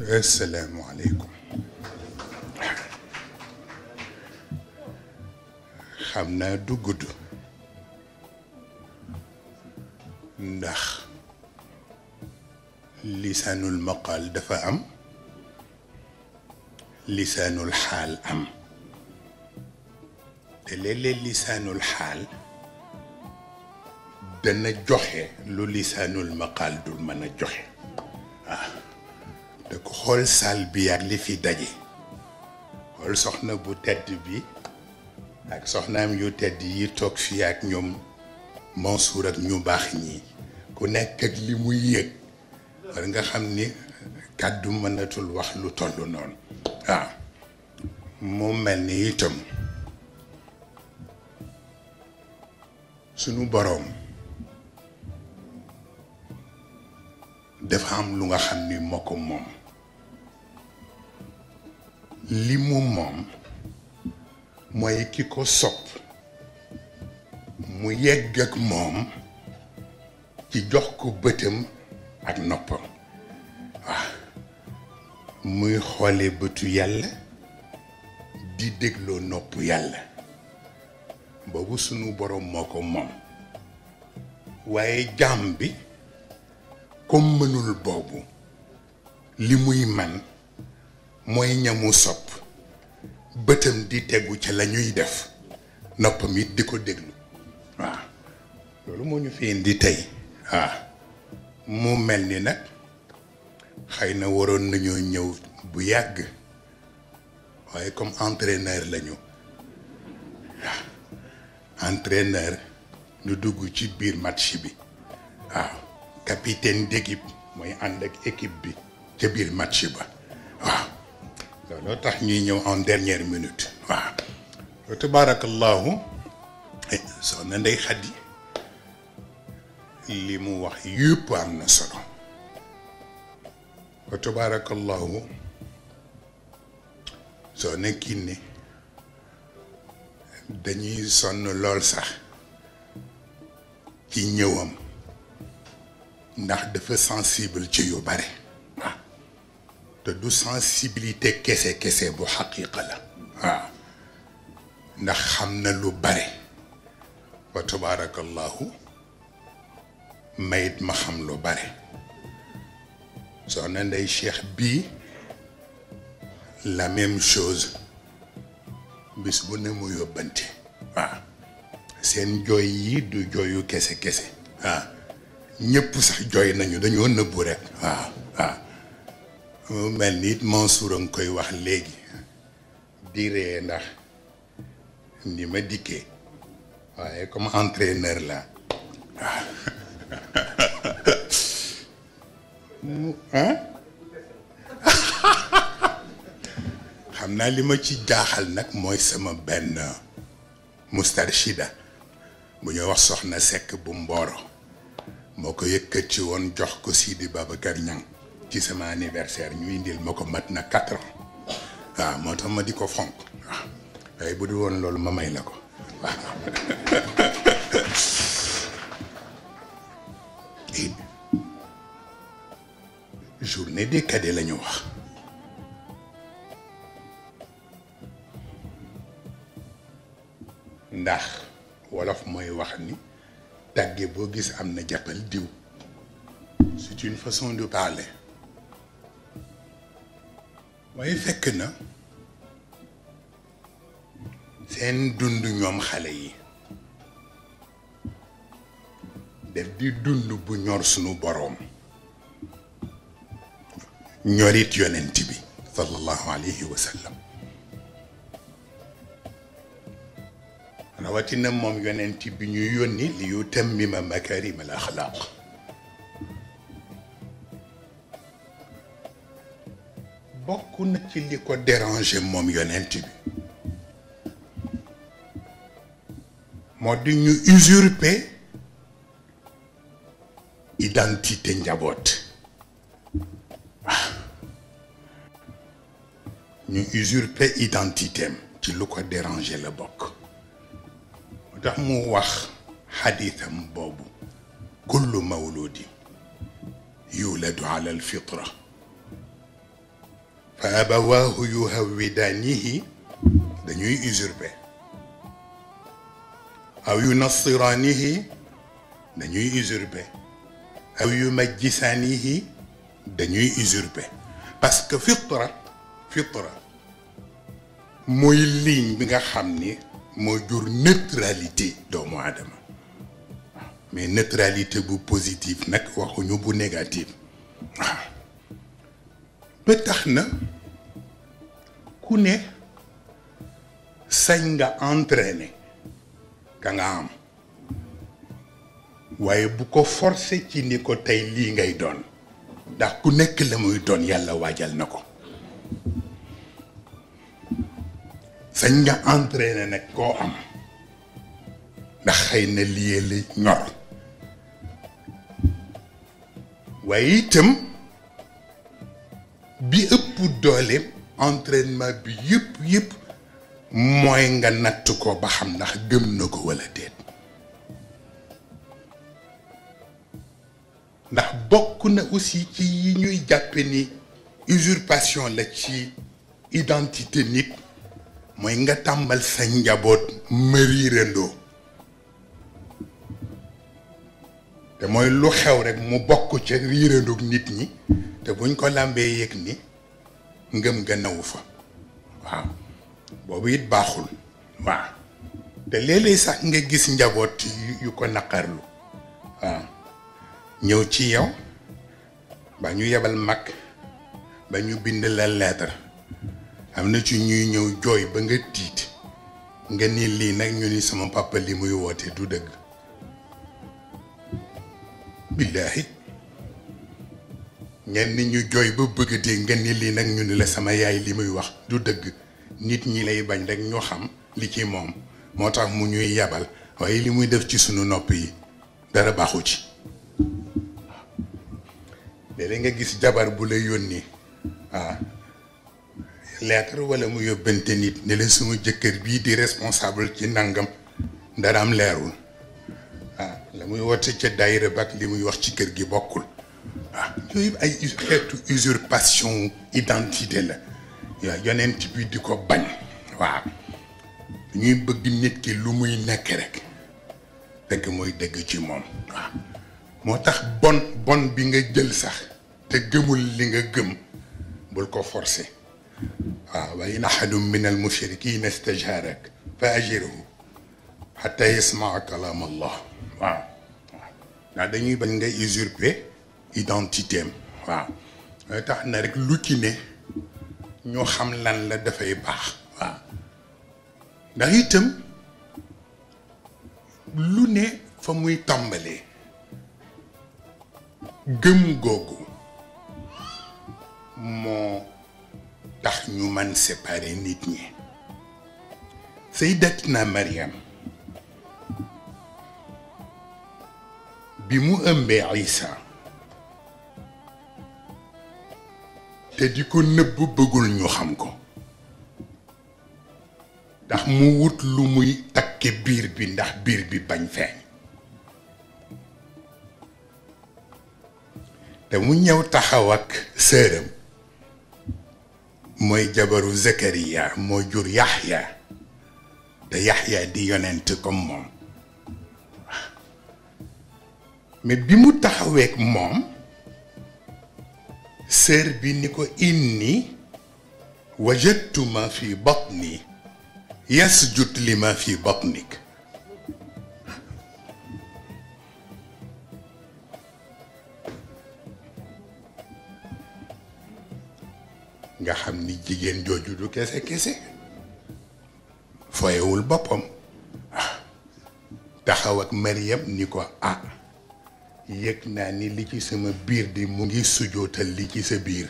asalaamualeykum xam naa du gudd ndax lisaanul maqaal dafa am lisaanul xaal am te léeg-léeg lisaanul xaal dana joxe lu lisaanul maqaal dul mën a joxe waaw te ko xool saal bi ak li fi daje xool soxna bu tedd bi ak soxnaam yu tedd yi toog fii ak ñoom Mansour ak ñu baax ñi ku nekk ak li muy yëg war nga xam ni kàddu mënatul wax lu toll noonu waaw mu mel ni itam sunu boroom dafa am lu nga xam ni moo ko moom li mu moom mooy ki ko sopp mu yegg ak moom ci jox ko bëtam ak noppam waaw muy xoole bëtu yàlla di dégloo nopp yàlla boobu sunu boroom moo ko moom waaye jaam bi comme mënul boobu li muy man mooy ñamu sopp bëtam di tegu ca la ñuy def noppam it di ko déglu waaw loolu moo ñu fi indi tey waaw mu mel ni nag xëy na waroon nañoo ñëw bu yàgg waaye comme entraîneur lañu waaw entraîneur ñu dugg ci biir match bi waaw capitaine d'équipe mooy ànd ak équipe bi ca biir match ba waaw looloo tax ñuy ñëw en dernière minute waaw wa tabarakallahu soxna Ndey Xadi li mu wax yëpp am na solo wa tabarakallahu soxna Kiné dañuy sonn lool sax ci ñëwam ndax dafa sensible ci yu bare waaw te du sensibilité kese kese bu xaqiqa la waaw ndax xam na lu bare wa tabaarakallahu mayit ma xam lu bare soxna Ndey Cheikh bii la même chose bis bu ne mu yóbbante waaw seen jooy yi du jooyu kese kese waaw ñëpp sax jooy nañu dañoo nëbbu rek waaw waaw mu mel ni it Mansour a ngi koy wax léegi di ree ndax ni ma dikkee waaye comme entraîneur la waaw xam naa li ma ci jaaxal nag mooy sama benn mustarshida bu ñuy wax soxna Sekk bu Mboro moo ko yëkkati woon jox ko Sidi Babacar Niang ci sama anniversaire ñu indil ma ko mat na quatre ans waaw moo tax ma di ko fonk waaw waaye bu dul woon loolu ma may la ko waaw journée des cadets la ñu wax ndax wolof mooy wax ni tàgge boo gis am na jàppal diw c'est une façon de parler waaye fekk na seen dund ñoom xale yi def di dund bu ñor sunu boroom ñorit yonent bi sallallahu alayhi wa sallam rawatina moom yonent bi ñu yónni li yu tammima makarim al axlaaq bokk na ci li ko déranger moom yonent bi moo di ñu usurper identité njaboot waaw ñu usurper identité am ci lu ko déranger la bokk moo tax mu wax xadiisam boobu kullu mawludi yuladu ala alfitra fa abawaahu yuhawwidaanihi dañuy usurper aw yunassiraanihi dañuy usurper aw yumajjisaanihi dañuy usurper parce que fitra fitra mooy ligne bi nga xam ni moo jur neutralité doomu aadama mais neutralité bu positive nag waxuñu bu négative waaw ba tax na ku ne sañ nga entraîner ka nga am waaye bu ko forcer ci ni ko tey lii ngay doon ndax ku nekk la muy doon yàlla waajal na ko sañ nga entraîner nag koo am ndax xëy na lii la ñor waaye itam bi ëpp doole entraînement bi yëpp yëpp mooy nga natt ko ba xam ndax gëm na ko walla déet ndax bokk na aussi ci yi ñuy jàppe ni usurpation la ci identité nit mooy nga tàmbal sa njaboot mariirandoo te mooy lu xew rek mu bokk ca riirandoog nit ñi te buñ ko làmbee yëg ni ngëm nga nawu fa waaw boobu it baaxul waaw te léeg-léeg sax nga gis njaboot yu ko naqarlu waaw ñëw ci yow ba ñu yebal mag ba ñu bind la lettre am na ci ñuy ñëw jooy ba nga tiit nga ni lii nag ñu ni sama papa li muy woote du dëgg billaahi ñenn ñu jooy ba bëgg dee nga ni lii nag ñu ni la sama yaay li muy wax du dëgg nit ñi lay bañ rek ñoo xam li ci moom moo tax mu ñuy yabal waaye li muy def ci sunu nopp yi dara baaxu ci léeg nga gis jabar bu la yónni waaw lettre wala mu yóbbante nit ne la suma jëkkër bii di responsable ci nangam dara am leerul waaw la muy woote ca daayira ba ak li muy wax ci kër gi bokkul waaw yooyu ay xeetu usurpation identité la waaw yonent bi di ko bañ waaw ñuy bëgg nit ki lu muy nekk rek dëgg mooy dëgg ci moom waaw moo tax bon bon bi nga jël sax te gëmul li nga gëm bul ko forcer waaw wa in ahadun min al mushrikina istajharak fa ajirhu xata yasmaa kalaam allah waaw waaw ndax dañuy bañ nga usurper identité am waaw mooy tax na rek lu ci ne ñoo xam lan la dafay baax waaw ndax itam lu ne fa muy tàmbalee gëm googu moo tax ñu man séparer nit ñi Sayyidatina Mariam bi mu ëmbee Isa te di ko nëbb bëggul ñu xam ko ndax mu wut lu muy takke biir bi ndax biir bi bañ feeñ te mu ñëw taxaw ak sëram mooy jabaru Zakariya moo jur Yaxya te Yaxya di yonent comme moom mais bi mu taxaweek moom sër bi ni ko inni wajadtu ma fi batni yasjud li ma fi batnik nga xam ni jigéen jooju du kese kese foyewul boppam taxaw ak Mariam ni ko ah yëg naa ni li ci sama biir di mu ngi sujootal li ci sa biir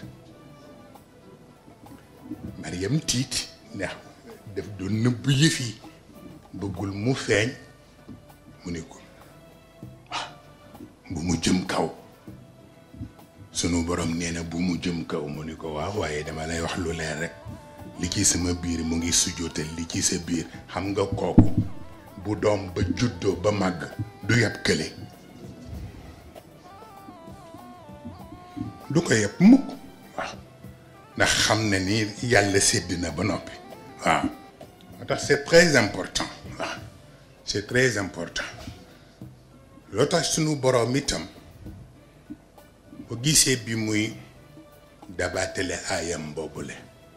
Mariam tiit ndax daf doon nëbb yëf yi bëggul mu feeñ mu ni ko bu mu jëm kaw sunu borom nee na bu mu jëm kaw mu ni ko waaw waaye dama lay wax lu leer rek li ci sama biir mu ngi sujootal li ci sa biir xam nga kooku bu doom ba juddoo ba màgg du yab kële du ko yeb mukk waaw ndax xam na ni yàlla sédd na ba noppi waaw moo tax c'est très important waaw c'est très important loo tax sunu boroom itam bu gisee bi muy dabaatale aayam boobule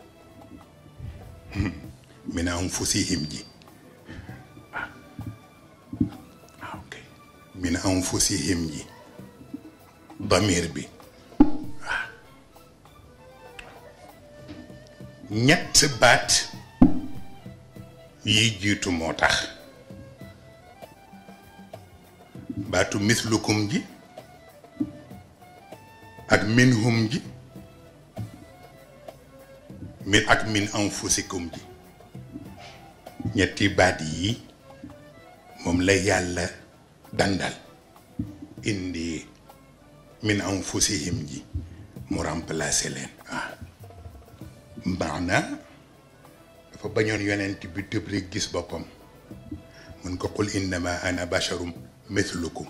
min anfusihim ji waaw ok min anfusihim ji damir bi waaw ñett baat yi jiitu moo tax baatu mislukum ji ak minhum ji min ak min anfusikum ji ñetti baat yi moom la yàlla dandal indi min anfusihim ji mu remplacer leen waaw maana dafa bañoon yonent bi tëb rek gis boppam mun ko qul innama ana basharum mithlukum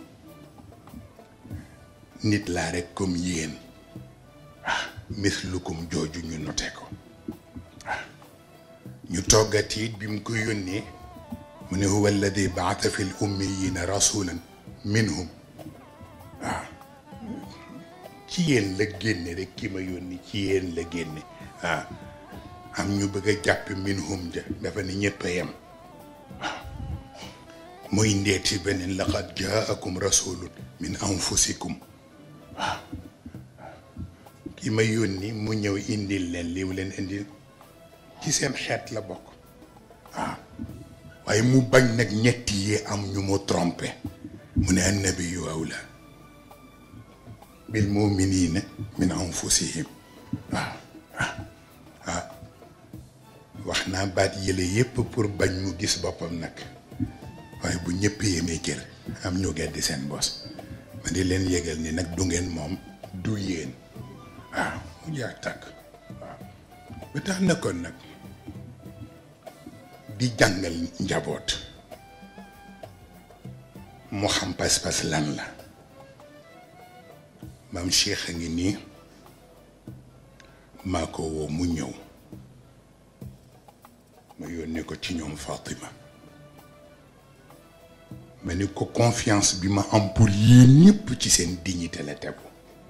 nit laa rek comme yéen waaw mithlukum jooju ñu note ko waaw ñu toggati it bi mu ko yónnee mu ne huwa alladi baata fi l ummiyina rasulan minhum waaw ci yéen la génne rek ki ma yónni ci yéen la génne waaw am ñu bëgg a jàpp minhum ja dafa ne ñëpp a yem waaw muy ndeeti beneen laqad jaakum rasulun min anfusikum waaw ki ma yónni mu ñëw indil leen li mu leen indil ci seen xeet la bokk waaw waaye mu bañ nag ñetti yi am ñu mu trompé mu ne annabiyu awla bil muminina min anfusihim waaw waaw waaw wax naa baat yële yépp pour bañ mu gis boppam nag waaye bu ñëpp yemee cër am ñu geddi seen bos ma di leen yëgal ni nag du ngeen moom du yéen waaw mu jaar tàkk waaw ba tax na kon nag di jàngal njaboot mu xam pas-pas lan la maam Cheikh a ngi nii maa ko woo mu ñëw ma yónnee ko ci ñoom Fatima ma ni ko confiance bi ma am pour yéen ñëpp ci seen dignité la tegu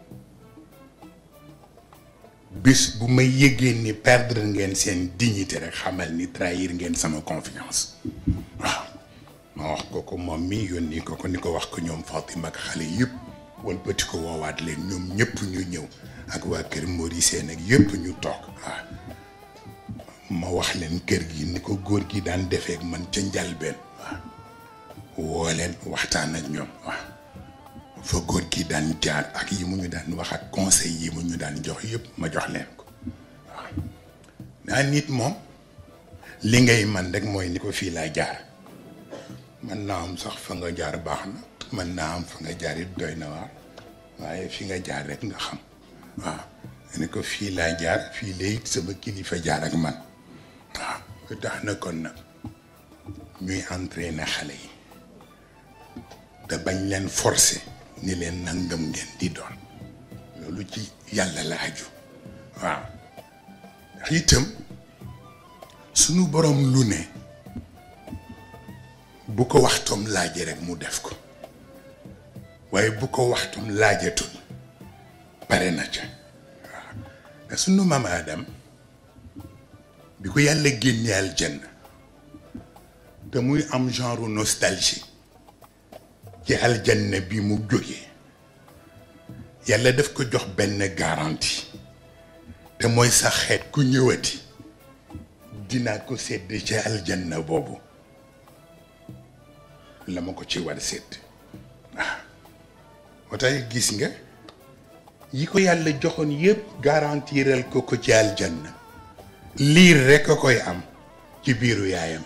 bis bu may yëgee ni perdre ngeen seen dignité rek xamal ni trahir ngeen sama confiance waaw ma wax ko ko moom mi yónni ko ko ni ko wax ko ñoom Fatima ak xale yëpp walbati ko woowaat leen ñoom ñëpp ñu ñëw ak waa kër Maurice nag yëpp ñu toog waaw ma wax leen kër gi ni ko góor gi daan defee ak man ca njalbeen waaw woo leen waxtaan ak ñoom waaw fa góor gi daan jaar ak yi mu ñu daan wax ak conseil yi mu ñu daan jox yëpp ma jox leen ko waaw naa nit moom li ngay man rek mooy ni ko fii laa jaar man naa am sax fa nga jaar baax na man naa am fa nga jaar it doy na waar waaye fi nga jaar rek nga xam waaw ni ko fii laa jaar fii la it sama kilifa jaar ak man waaw lu tax na kon nag ñuy entraîner xale yi te bañ leen forcer ni leen nangam ngeen di doon loolu ci yàlla la aju waaw ndax itam sunu borom lu ne bu ko waxtoom laaje rek mu def ko waaye bu ko waxtoom laajatul pare na ca waaw te sunu maam Adam bi ko yàlla génnee aljanna te muy am genre nostalgie ci aljanna bi mu jógee yàlla daf ko jox benn garantie te mooy sa xeet ku ñëwati dinaa ko sedd ci aljanna boobu la ma ko ci war sedd waaw moo tax gis nga yi ko yàlla joxoon yépp garantiral ko ko ci aljanna liir rekk a koy am ci biiru yaayam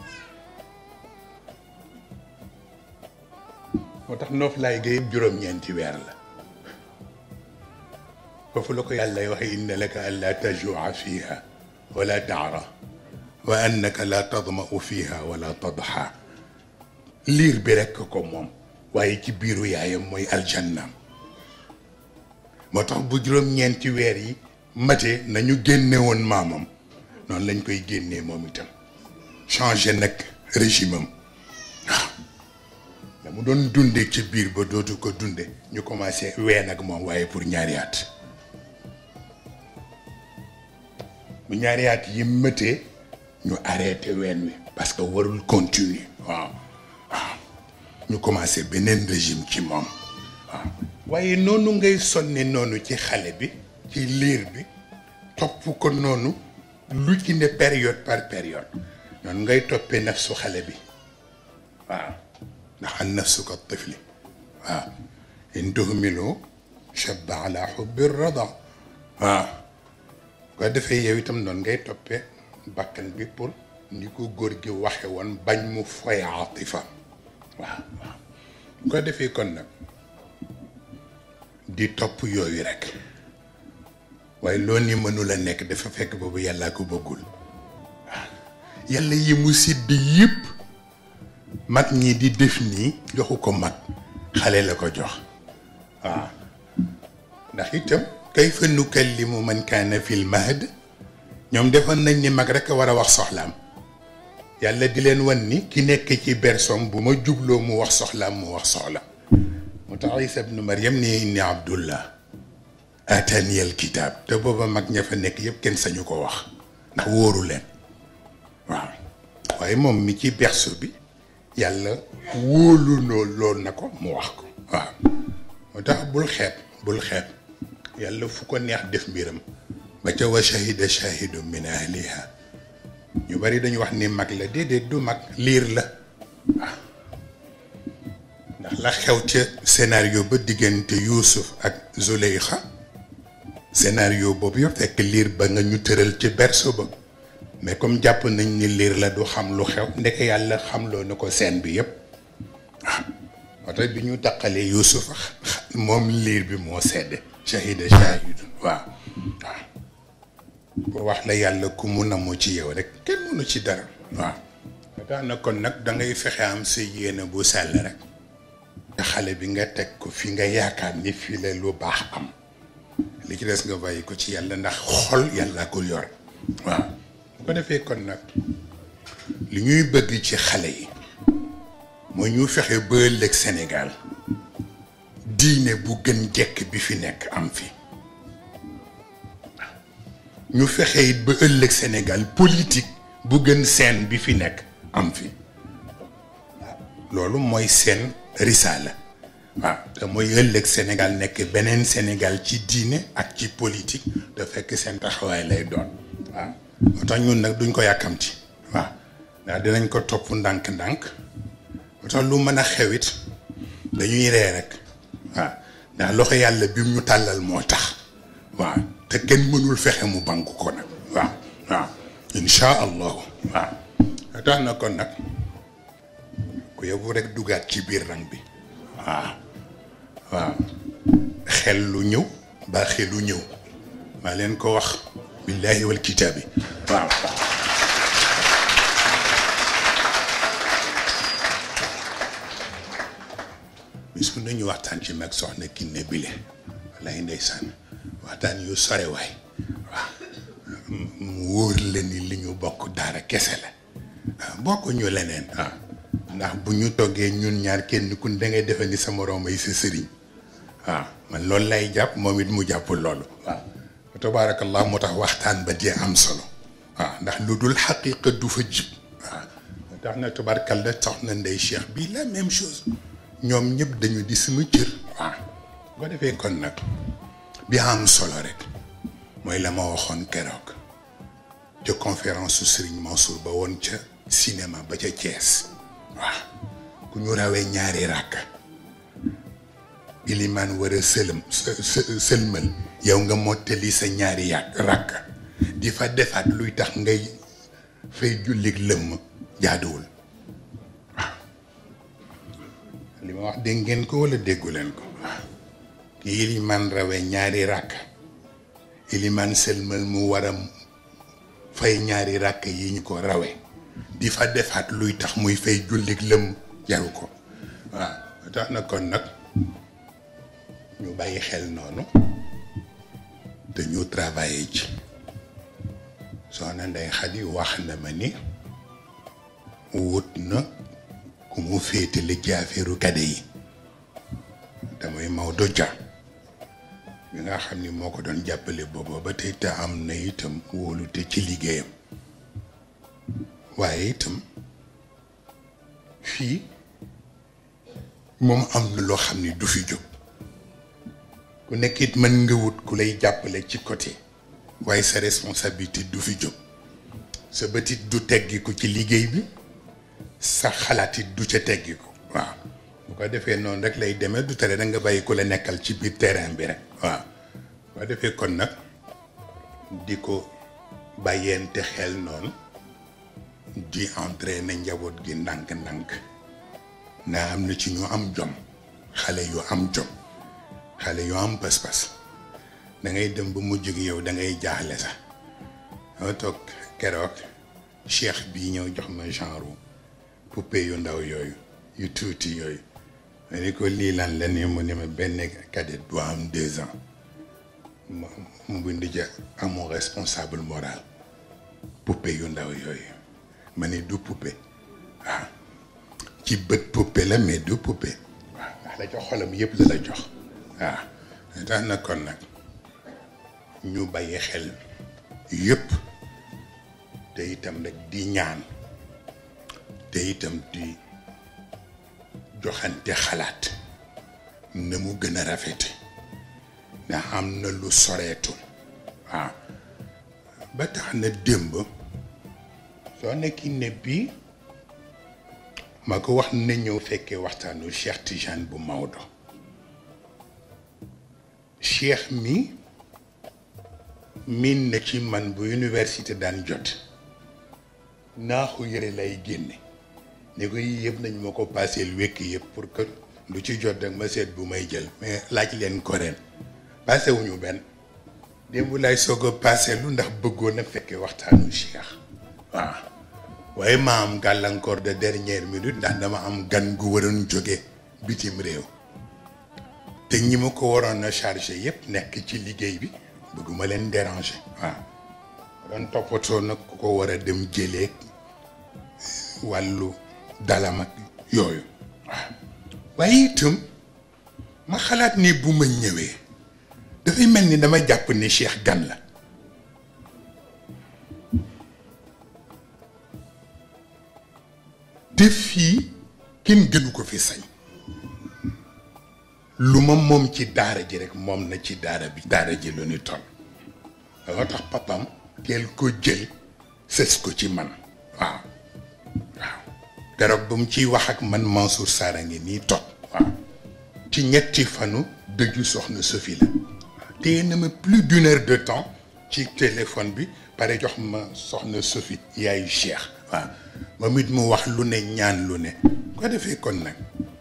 moo tax noof laay ga yëpp juróom-ñeenti weer la foofu la ko yàlla waxe inna laka an laa tajua fiha wala taara wa annaka laa tadmau fiha wala tadxa liir bi rekk ko moom waaye ci biiru yaayam mooy aljannaam moo tax bu juróom-ñeenti weer yi mate nañu génne woon maamam noonu lañ koy génnee moom itam changé nag régime am waaw da mu doon dunde ci biir ba dootu ko dunde ñu commencé ween ak moom waaye pour ñaari at bu ñaari at yi mëtee ñu arrêté ween wi parce que warul continuer waaw waaw ñu commencé beneen régime ci moom waaw waaye noonu ngay sonne noonu ci xale bi ci liir bi topp ko noonu lu ci ne période par période noonu ngay toppee nafsu xale bi waaw ndax an nafsu ka tifli waaw in tuhmilu shabba ala xubbi rada waaw ko defee yow itam noonu ngay toppee bakkan bi pour ni ko góor gi waxe woon bañ mu foy atifa waaw waaw ko defee kon nag di topp yooyu rek waaye loo ni mënula nekk dafa fekk boobu yàllaa ko bëggul waaw yàlla yi mu sidd yëpp mag ñi di def nii joxu ko mag xale la ko jox waaw ndax itam kayfa nukallimu man kaana fil mahd ñoom defoon nañ ni mag rek a war a wax soxlaam yàlla di leen wan ni ki nekk ci bersom bu ma jubloo mu wax soxlaam mu wax soxla mu tax isa ibnu maryam ni inni abdullah atani al kitab te booba mag ña fa nekk yëpp kenn sañu ko wax ndax wóoru leen waaw waaye moom mi ci berso bi yàlla wóolu noo lool na ko mu wax ko waaw moo tax bul xeeb bul xeeb yàlla fu ko neex def mbiram ba ca wa shahida shahidu min ahliha ñu bari dañu wax ni mag la déedéet du mag liir la waaw ndax la xew ca scénario ba diggante Yuusuf ak Zuleyxa scénario boobu yëpp fekk liir ba nga ñu tëral ci berceau ba mais comme jàpp nañ ni liir la du xam lu xew ndeke yàlla xamloo na ko scène bi yëpp waaw moo tax bi ñu taqalee Yuusuf moom liir bi moo sedde shahida shahidun waaw waaw pour wax la yàlla ku mu namu ci yow rek kenn mënu ci dara waaw tax na kon nag dangay fexe am sa yéene bu sell rek te xale bi nga teg ko fi nga yaakaar ni fii la lu baax am li ci des nga bàyyi ko ci yàlla ndax xol yàlla ko yor waaw bu ko defee kon nag li ñuy bëgg ci xale yi mooy ñu fexe ba ëllëg Sénégal diine bu gën jekk bi fi nekk am fi ñu fexe it ba ëllëg Sénégal politique bu gën seen bi fi nekk am fi loolu mooy seen risaala waaw te mooy ëllëg Sénégal nekk beneen Sénégal ci diine ak ci politique da fekk seen taxawaay lay doon waaw moo tax ñun nag duñ ko yàkkamti waaw ndax dinañ ko topp ndànk-ndànk moo tax lu mën a xewit dañuy ree rek waaw ndax loxo yàlla bi mu ñu tàllal moo tax waaw te kenn mënul fexe mu banku ko nag waaw waaw insha allahu waaw tax na kon nag ku yóbbu rek dugaat ci biir rang bi waaw waaw xel lu ñëw ba xelu ñëw maa leen ko wax billaahi wal kitaabi waaw bis bu nañu waxtaan ci mag soxna Kiné Bile wallaay ndeysaan waxtaan yu sore waay waaw mu wóor la ni li ñu bokk daara kese la waaw bokk ñu leneen waaw ndax bu ñu toggee ñun ñaar kenn ku da ngay defe ni sa moroom ay sa sëriñ waaw man loolu lay jàpp moom it mu jàpp loolu waaw tabaarakallah moo tax waxtaan ba dee am solo waaw ndax lu dul xaqiqa du fa jib waaw tax na tabaarkalla tax na ndey cheikh bi la même chose ñoom ñëpp dañu di sama cër waaw boo defee kon nag bi am solo rek mooy la ma waxoon keroog ca conférence su Serigne Mansour ba woon ca cinéma ba ca Thiès waaw ku ñu rawee ñaari ràkk ilimaan war a sëlëm sëlmal yow nga mottali sa ñaari yàq ràkk di fa defaat luy tax ngay fay jullit lëmm jaaduwul waaw li ma wax dégg ngeen ko walla déggu leen ko waaw ki ilimaan rawee ñaari ràkk ilimaan sëlmal mu war a fay ñaari ràkk yi ñu ko rawee di fa defaat luy tax muy fay jullit lëmm jaru ko waaw tax na kon nag ñu bàyyi xel noonu dañu travailler ci soxna Ndey Xadi wax na ma ni wut na ku mu féetale ci affaire kade yi damay Maodo Dia bi nga xam ni moo ko doon jàppale booba ba tey te am na itam wóolute ci liggéeyam waaye itam fii moom am na loo xam ni du fi jóg ku nekk it mën nga wut ku lay jàppale ci côté waaye sa responsabilité du fi jóg sa bëtit du teggiku ci liggéey bi sa xalaat it du ca teggiku waaw bu ko defee noonu rek lay demee du tere da nga bàyyi ku la nekkal ci biir terrain bi rek waaw bu ko defee kon nag di ko bàyyeente xel noonu di entraîner njaboot gi ndànk-ndànk naa am na ci ñu am jom xale yu am jom xale yu am pas-pas da ngay dem ba mujj gi yow da ngay jaaxle sax dama toog keroog cheikh bii ñëw jox ma genre poupée yu ndaw yooyu yu tuuti yooyu ma ni ko lii lan la ni mu ne ma benn cadet bu am deux ans mu mu bind ja amoo responsable moral poupée yu ndaw yooyu ma ni du poupée waaw ci bët poupée la mais du poupée waaw ndax la jox xolam yëpp la la jox waaw tax na kon nag ñu bàyyi xel yëpp te itam rek di ñaan te itam di joxante xalaat na mu gën a rafete ndax am na lu soreetul waaw ba tax na démb soo nekki ne bii ma ko wax na ñëw fekkee waxtaanu Cheikh Tijane bu Maodo Cheikh mi miin na ci man bu université daan jot naaxu yëre lay génne ni ko yii yëpp nañ ma ko paaseel wékk yëpp pour que lu ci jot rek ma seet bu may jël mais laaj leen ko ren paase wuñu benn démb lay soog a paase lu ndax bëggoon a fekkee waxtaanu Cheikh waaw waaye ma am gàllankoor de dernière minute ndax dama am gan gu waroon jóge bitim réew te ñi ma ko waroon a chargé yëpp nekk ci liggéey bi bëgguma leen déranger waaw doon toppatoo nag ku ko war a dem jëlee wàllu dalam ak yooyu waaw waaye itam ma xalaat ni bu ma ñëwee dafay mel ni dama jàpp ni Cheikh gan la te fii kenn gënu ko fi sañ lu ma moom ci daara ji rek moom na ci daara bi daara ji lu ni toll danga tax papam teel ko jël sës ko ci man waaw waaw garab ba mu ciy wax ak man Mansour Sarr a ngi nii toog waaw ci ñetti fanu dëju soxna Sophie la téye na ma plus d'une heure de temps ci téléphone bi pare jox ma soxna Sophie yaayu Cheikh waaw moom it mu wax lu ne ñaan lu ne ko defee kon nag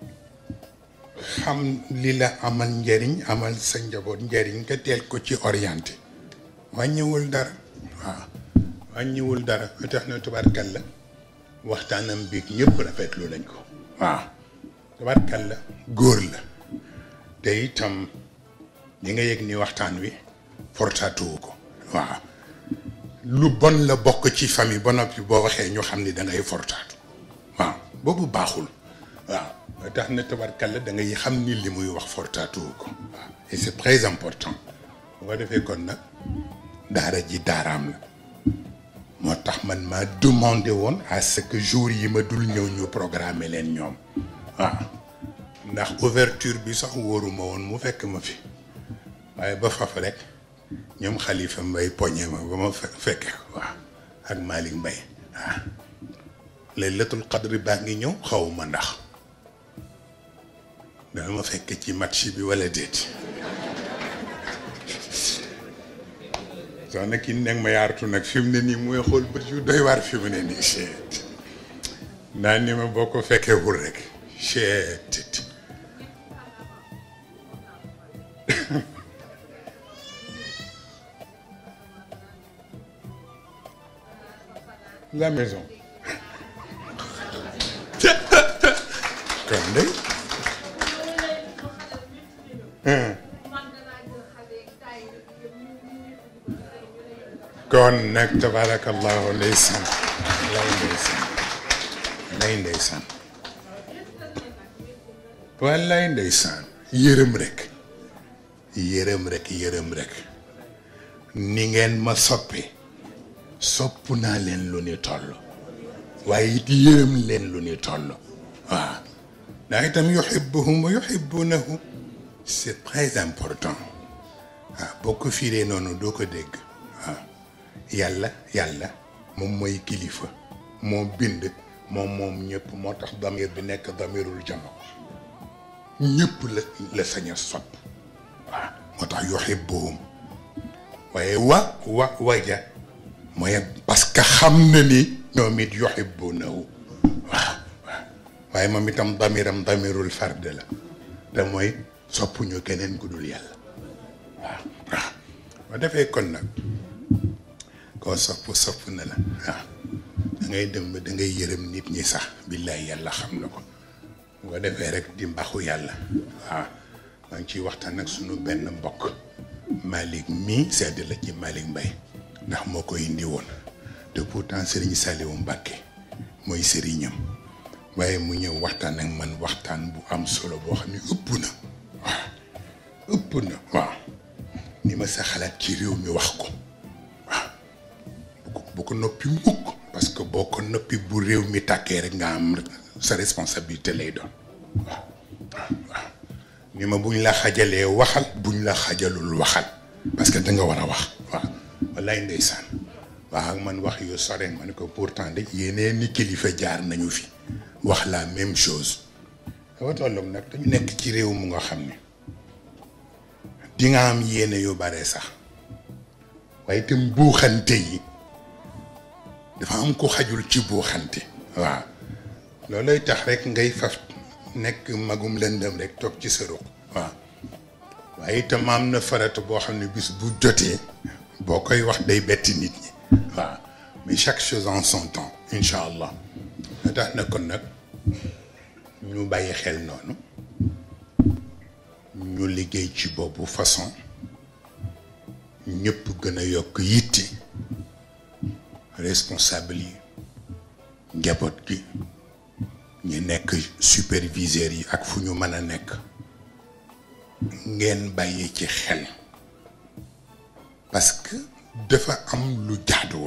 xam li la amal njariñ amal sa njaboot njariñ nga teel ko ci orienté wàññiwul dara waaw wàññiwul dara ba tax na tubaarkalla waxtaanam biig ñëpp rafetlu nañ ko waaw tubaarkalla góor la te itam li nga yëg ni waxtaan wi fortaatuwu ko waaw lu bon la bokk ci famille ba noppi boo waxee ñu xam ni da ngay fortaatu waaw boobu baaxul waaw ba tax na tabarkalla da ngay xam ni li muy wax fortaatuwu ko waaw et c'est très important bu ko defee kon nag daara ji daaraam la moo tax man maa demandé woon à ce que jour yi ma dul ñëw ñu programmer leen ñoom waaw ndax ouverture bi sax wóoruma woon mu fekk ma fi waaye ba faf rek ñoom xalifa mbay poñe ma ba ma fekke ko waaw ak Malick Mbay waaw laylatul qadri baa ngi ñëw xaw ma ndax dana ma fekk ci match bi wala déet soo nekk nekk ma yaartu nag fi mu ne nii mooy xool bët yu doy waar fi mu ne nii chet naa ni ma boo ko fekkewul rek chet la maison kon de kon nag tabarakallahu ndeysaan lay ndeysaan lay ndeysaan wallaay ndeysaan yërëm rek yërëm rek yërëm rek ni ngeen ma soppe sopp naa leen lu ni toll waaye it yërëm leen lu ni toll waaw ndax itam yuhibbuhum wa yuhibbunahu c'est très important waaw boo ko fiiree noonu doo ko dégg waaw yàlla yàlla moom mooy kilifa moo bind moom moom ñëpp moo tax damir bi nekk damirul jama ñëpp la la sañ a sopp waaw moo tax yuhibbuhum waaye wa wa waja mooy parce que xam na ni ñoom it yuhibbunahu waaw waaw waaye moom itam damiram damirul fard la te mooy soppuñu keneen ku dul yàlla waaw waaw ba defee kon nag koo sopp sopp na la waaw da ngay dem ba da ngay yërëm nit ñi sax billaay yàlla xam na ko bu ko defee rek di mbaxu yàlla waaw maa ngi ciy waxtaan ak sunu benn mbokk Malick mii sedd la ci Malick Mbaye ndax moo ko indi woon te pourtant Serigne Saliou Mbacké mooy sëriñam waaye mu ñëw waxtaan ak man waxtaan bu am solo boo xam ne ëpp na waaw ëpp na waaw ni ma sa xalaat ci réew mi wax ko waaw bu ko bu ko noppi mukk parce que boo ko noppi bu réew mi tàkkee rek nga am sa responsabilité lay doon waaw waaw ni ma buñ la xajalee waxal buñ la xajalul waxal parce que da nga war a wax waaw wallaay ndeysaan waaw ak man wax yu sore ma ne ko pourtant de yeneen ni kilifa jaar nañu fi wax la même chose dafa tolloog nag dañu nekk ci réew mu nga xam ne di nga am yéene yu bare sax waaye itam buuxante yi dafa am ko xajul ci buuxante waaw loolooy tax rek ngay faf nekk magum lëndëm rek toog ci sa ruq waaw waaye itam am na farata boo xam ne bis bu jotee boo koy wax day betti nit ñi waaw mais chaque chose en son temps incha allah da tax na kon nag ñu bàyyi xel noonu ñu liggéey ci boobu façon ñëpp gën a yokk yitti responsable yi njaboot gi ñu nekk superviseurs yi ak fu ñu mën a nekk ngeen bàyyi ci xel parce que dafa am lu jaaduwul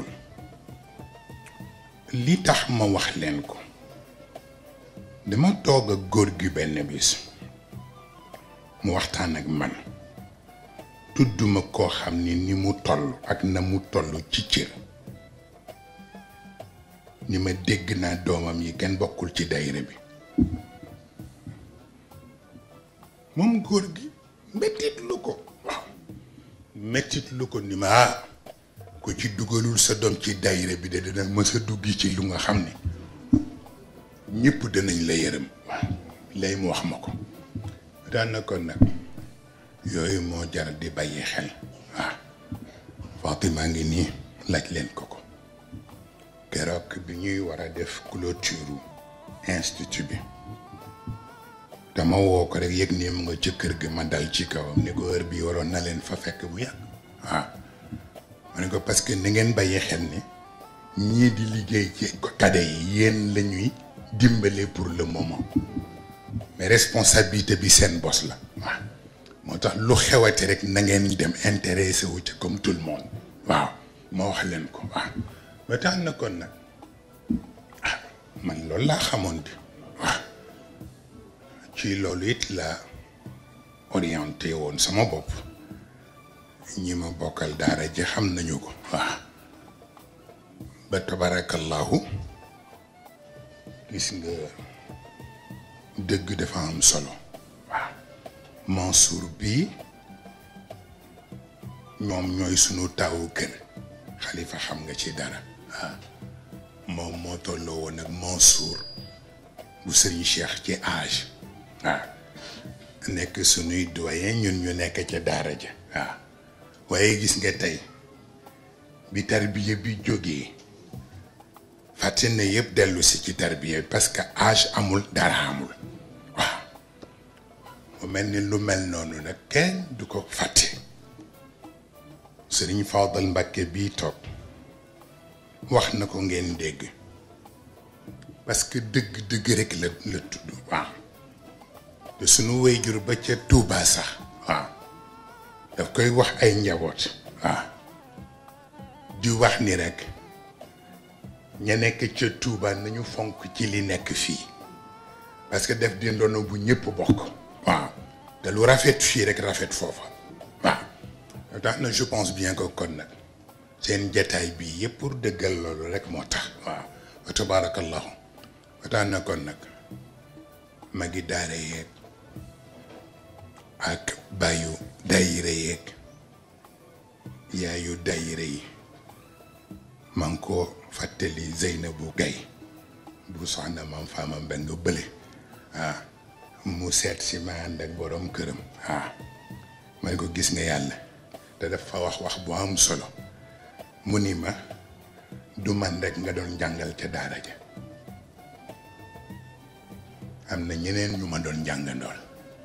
li tax ma wax leen ko dama toog ak góor gi benn bis mu waxtaan ak man tudduma koo xam ni ni mu toll ak na mu toll ci cër ni ma dégg naa doomam yi kenn bokkul ci dayre bi moom góor gi mettit lu ko waaw mettit lu ko ni ma ah ku ci dugalul sa doom ci dayre bi de dana mës a dugg ci lu nga xam ne ñëpp danañ la yërëm waaw lay mu wax ma ko daan na ko nag yooyu moo jar di bàyyi xel waaw Fatima ngi nii laaj leen ko ko keroog bi ñuy war a def clôture institut bi dama woo ko rek yëg ni mu nga ci kër gi ma dal ci kawam ni ko heure bi waroon na leen fa fekk bu yàgg waaw ma ne ko parce que ni ngeen bàyyi xel ni ñii di liggéey ci kade yi yéen la ñuy dimbale pour le moment mais responsabilité bi seen bos la waaw moo tax lu xewate rek na ngeen dem intéressé wu ci comme tout le monde waaw ma wax leen ko waaw ba tax na kon nag ah man loolu laa xamoon di waaw ci loolu it la orienté woon sama bopp ñi ma bokkal daara ji xam nañu ko waaw ba tabarakallahu gis nga dëgg dafa am solo waaw Mansour bii ñoom ñooy sunu taawu kër xalifa xam nga ci dara waaw moom moo tolloo woon ak Mansour bu sëriñ Cheikh ci âge waaw nekk sunuy doyen ñun ñu nekk ca daara ja waaw waaye gis nga tey bi tarbiya bi jógee fàtte na yëpp dellu si ci tarbiya parce que âge amul dara amul waaw mu mel ni lu mel noonu nag kenn du ko fàtte sëriñ Fadal Mbàkke bii toog wax na ko ngeen dégg parce que dëgg dëgg rek la la tudd waaw te sunu wayjur ba ca Tuubaa sax waaw daf koy wax ay njaboot waaw di wax ni rek ña nekk ca Tuubaa nañu fonk ci li nekk fii parce que def di ndono bu ñëpp bokk waaw te lu rafet fii rek rafet foofa waaw tax na je pense bien que kon nag seen jataay bii yëpp pour dëggal loolu rek moo tax waaw wa tabaarakallahu ba tax na kon nag magi daara yeeg ak bàyyu dayire yeeg yaayu dayire yi maa ngi ko fàttali Zeynabu Gay bu soxna mam faama mbeng bële waaw mu seet si ma ànd ak borom këram waaw ma ne ko gis nga yàlla te dafa wax wax bu am solo mu ni ma du man rek nga doon jàngal ca daara ja am na ñeneen ñu ma doon jàngandool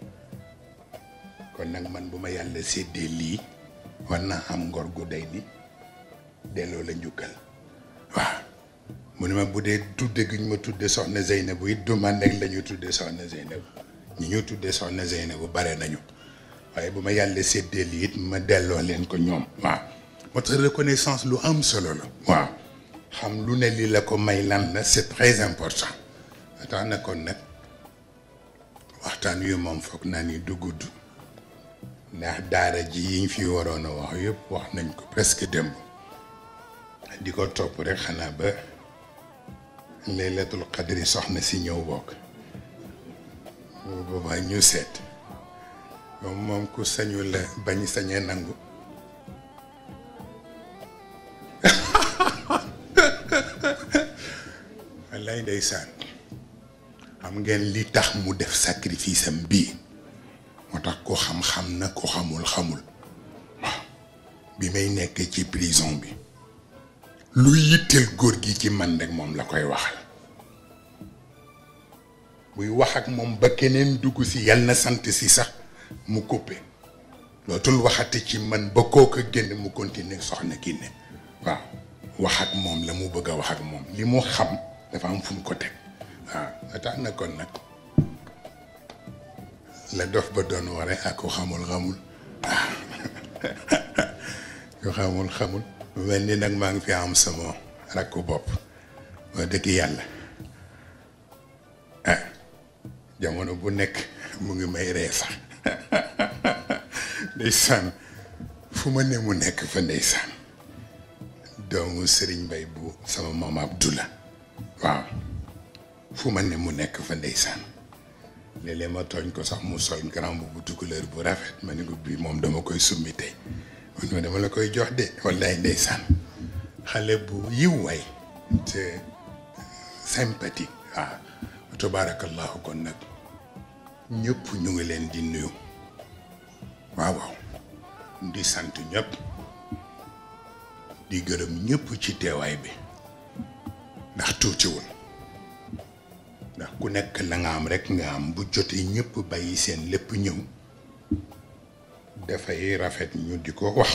kon nag man bu ma yàlla séddee lii war naa am ngor gu day ni delloo la njukkal waaw mu ne ma bu dee tudde gi ñu ma tudde soxna Zeynabu it du man rek la ñu tudde soxna Zeynabu ñi ñu tudde soxna Zeynabu bare nañu waaye bu ma yàlla séddee lii it ma delloo leen ko ñoom waaw moo tax reconnaissance lu am solo la waaw xam lu ne li la ko may lan la c'est très important tax na kon nag waxtaan wi moom foog naa ni du gudd ndax daara ji yiñ fi waroon a wax yëpp wax nañ ko presque démb di ko topp rek xanaa ba laylatul qadri soxna si ñëw bokk boobaa ñu seet moom moom ku sañu la bañ sañee nangu wallaay ndeysaan xam ngeen li tax mu def sacrifice am bii moo tax ko xam-xam na ko xamul xamul waaw bi may nekk ci prison bi lu yitteel góor gi ci man rek moom la koy waxal buy wax ak moom ba keneen dugg si yal na sant si sax mu coupé lootul waxati ci man ba kooka génn mu continuer soxna kii ne waaw wax ak moom la mu bëgg a wax ak moom li mu xam dafa am fu mu ko teg waaw tax na kon nag la dof ba doon ware ak ko xamul xamul waaw ko xamul xamul mel ni nag maa ngi fi am sama rakku bopp wax dëgg yàlla ah jamono bu nekk mu ngi may ree sax ndeysaan fu ma ne mu nekk fa ndeysaan doomu Serigne Mbay bu sama maam Abdullah waaw fu ma ne mu nekk fa ndeysaan léeg-léeg ma tooñ ko sax mu sol grand bu couleur bu rafet ma ne ko bii moom dama koy summi tey man ma dama la koy jox de wallaay ndeysaan xale bu yiw waay te sympathique waaw tabaarakallahu kon nag ñëpp ñu ngi leen di nuyu waaw waaw di sant ñëpp di gërëm ñëpp ci teewaay bi ndax tuutiwul ndax ku nekk la nga am rekk nga am bu jotee ñëpp bàyyi seen lépp ñëw dafay rafet ñu di ko wax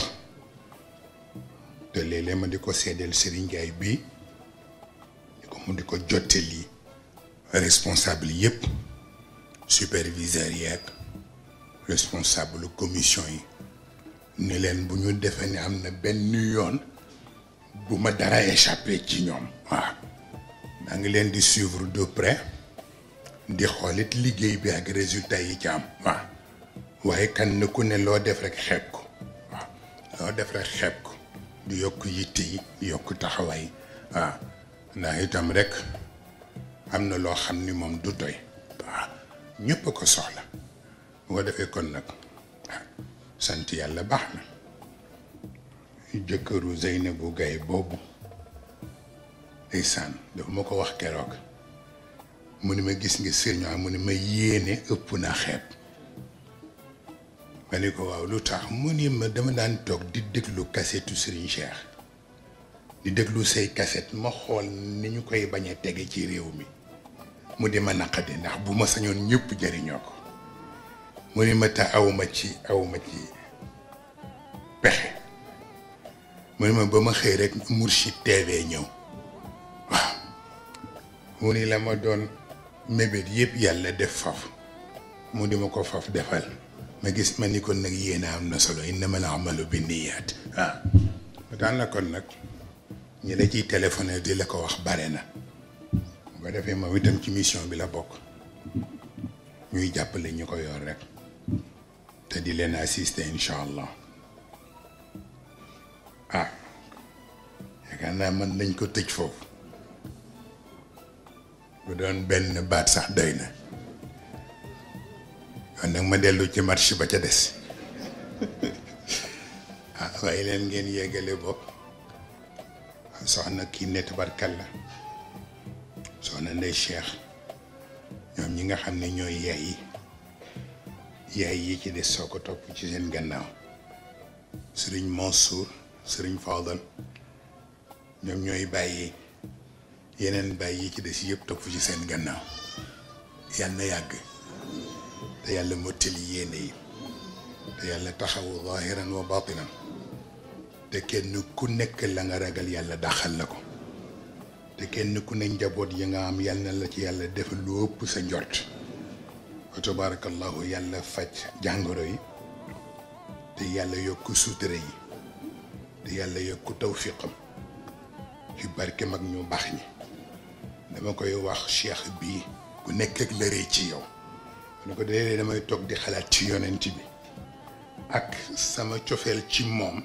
te léeg-léeg ma di ko seddeel Serigne Ndiaye bii di ko mu di ko jottali responsable yëpp superviseur yeeg responsable commission yi ni leen bu ñu defee ni am na benn yoon bu ma dara échappé ci ñoom waaw maa ngi leen di suivre de près di xoolit liggéey bi ak résultat yi ci am waaw waaye kan na ku ne loo def rek xeeb ko waaw loo def rek xeeb ko du yokk yitte yi du yokk taxawaay waaw ndax itam rek am na loo xam ni moom du doy waaw ñëpp a ko soxla bu ko defee kon nag sant yàlla baax na jëkkëru Zeynabu Gaye boobu ndeysaan dafa ma ko wax keroog mu ni ma gis nga sëriñ mu ni ma yéene ëpp na xeeb ma ni ko waaw lu tax mu ni ma dama daan toog di déglu kasetu Serigne Cheikh di déglu say kaset ma xool ni ñu koy bañ a tege ci réew mi mu di ma naqadi ndax bu ma sañoon ñëpp jëriñoo ko mu ni ma te awma ci awma ci pexe mu ni ma ba ma xëy rek Mourchid TV ñëw mu ni la ma doon mébét yëpp yàlla def faf mu di ma ko faf defal ma gis ma ni kon nag yéene am na solo innamal amalu bi niyaat waaw ba daan na kon nag ñi la ciy téléphoné di la ko wax bare na bu ko defee moom itam ci mission bi la bokk ñuy jàppale ñu ko yor rek te di leen assister incha allah ah yaakaar naa mën nañ ko tëj foofu bu doon benn baat sax doy na kon nag ma dellu ci marché ba ca des ah waaye leen ngeen yeggale bopp soxna kii ne tabarkalla soxna ndey Cheikh ñoom ñi nga xam ne ñooy yaay yi yaay yi ci des soo ko topp ci seen gannaaw sëriñ Mansour sëriñ Fadal ñoom ñooy bàyyi yeneen bàyyi yi ci des yëpp topp ci seen gannaaw yàlla na yàgg te yàlla mottali yéene yi te yàlla taxawu zahiran wa batinan te kenn ku nekk la nga ragal yàlla daxal la ko te kenn ku ne njaboot yi nga am yàlla na la ci yàlla def lu ëpp sa njort wa tabarakallahu yàlla faj jàngoro yi te yàlla yokk suutere yi te yàlla yokk tawfiqam ci barke mag ñu baax ñi dama koy wax cheikh bii ku nekk ak lëree ci yow ne ko dee damay toog di xalaat ci yonent bi ak sama cofeel ci moom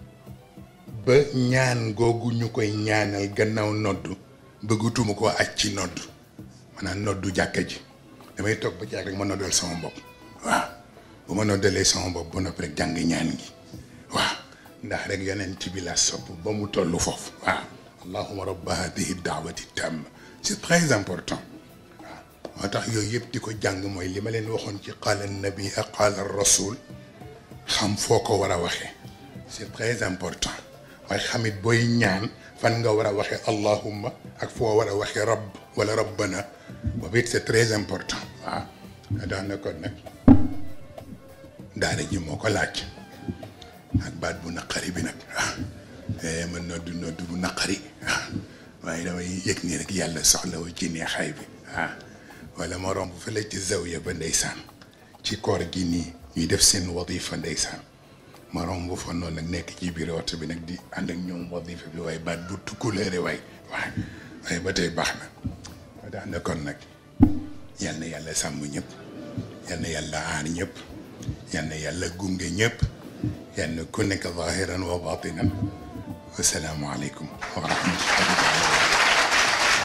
ba ñaan googu ñu koy ñaanal gannaaw noddu bëggatuma koo aj ci noddu maanaam noddu jàkka ji damay toog ba ci rek ma noddal sama bopp waaw bu ma noddalee sama bopp ba noppi rek jàng ñaan gi waaw ndax rek yonent bi la sopp ba mu toll foofu waaw allahuma rabba hadihi daawati tamma c'est très important waaw moo tax yooyu yëpp di ko jàng mooy li ma leen waxoon ci qaala nabi ak qaala rasul xam foo ko war a waxee c'est très important waaye xamit booy ñaan fan nga war a waxee allahumma ak foo war a waxee rabb wala rabbana boobu it c'est très important waaw dax na kon nag daara ji moo ko laaj ak baat bu naqari bi nag waaw man noddu noddu bu naqari waaw waaye damay yëg nii rek yàlla soxla wu ci neexaay bi waaw wala ma romb fële ci zawiya ba ndeysaan ci koor gi nii ñuy def seen wadifa ndeysaan ma romb fa noonu nag nekk ci biir oto bi nag di ànd ak ñoom wadifa bi waaye baat bu tukkuleere waay waaye waaye ba tey baax na ba tax na kon nag yal na yàlla sàmm ñëpp yal na yàlla aar ñëpp yal na yàlla gunge ñëpp yal na ku nekk zahiran wa batinan wasalaamu aleykum wa rahmatullah